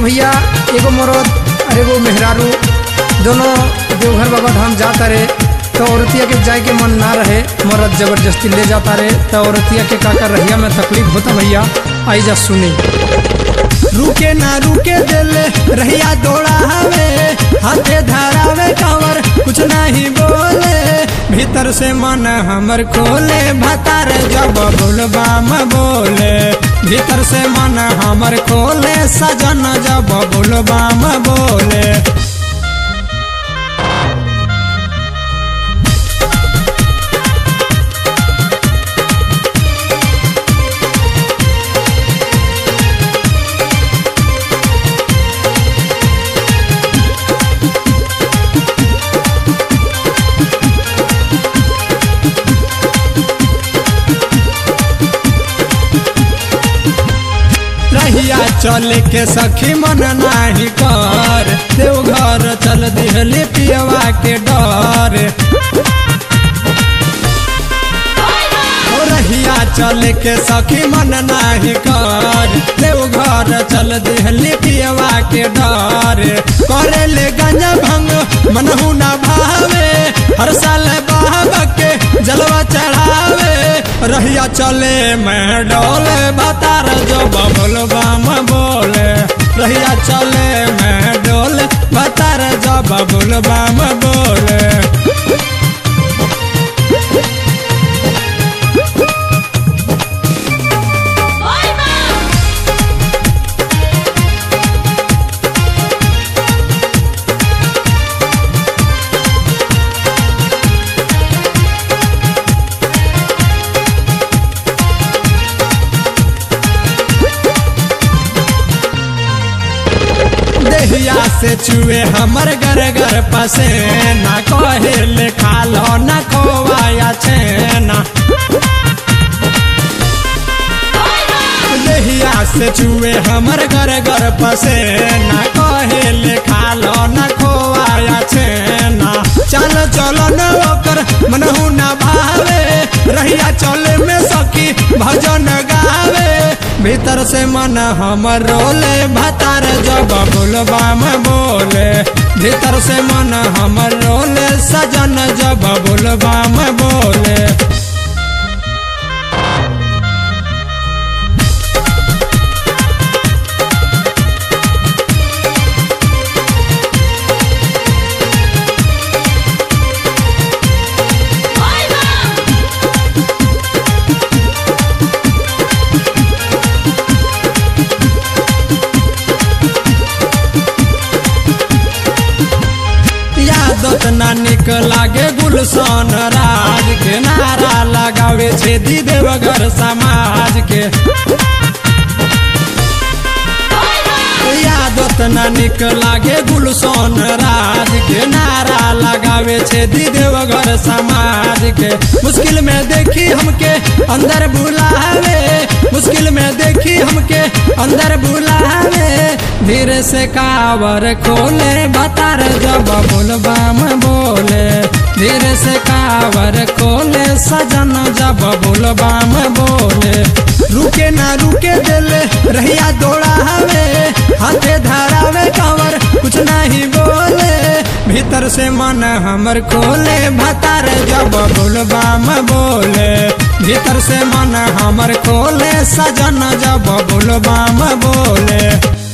भैया एगो मरद और एगो मेहरारू दोनों देवघर बाबा धाम जाता रहे तो औरतिया के जाए के मन ना रहे मरद जबरदस्ती ले जाता रहे तो औरतिया के काका रहिया में तकलीफ होता भैया आई जा सुनी रुके ना रुके दिल रहिया दौड़ा हवे हाथे धरावे कावर कुछ नहीं बोले भीतर से मन हमर खोले भतार जब बुलबाम बोले भीतर से मन हमर खोले सजन जब बुलबाम बोले रहिया चल के सखी मन नाही कर देवघर चल दिहली पियवा के डर ओ रहिया चल के सखी मन नाही कर देवघर चल दिहली पियवा के डर करे ले गंजा भंग मनहु ना भावे हर साल बाबा के जलवा चढ़ावे रहिया चले मैं डोले बतार जो बबुल बाम बोले रहिया चले मैं डोले बतार जो बबुल बाम बोले देहिया से चुए हमर घर घर पसे ना कहे ले खा लो ना खोवाया छेना देहिया से चुए हमर घर घर पसे ना कहे ले खा लो ना खोवाया छेना चल चलो न ओकर मनहु ना भावे रहिया चले में सखी भजन गावे भीतर से मन हमर रोले भतार जब बुलबाम बोले भीतर से मन हमर रोले सजन जब बुलबाम बोले यादत ना निक लागे गुलशन राज के नारा लगावे छे दी देवघर समाज के यादत ना निक लागे गुलशन राज के नारा लगावे छे दी देवघर समाज के मुश्किल में देखी हमके अंदर बुलावे मुश्किल में देखी हमके अंदर बुलावे धीरे से कावर खोले बतार जब बुलबाम बोले धीरे से कावर खोले सजन जब बुलबाम बोले रुके ना रुके दिल रहिया दौड़ा हवे हाथे धरावे कावर कुछ नहीं बोले भीतर से मन हमर खोले भतार जब बुलबाम बोले भीतर से मन हमर खोले सजन जब बुलबाम बोले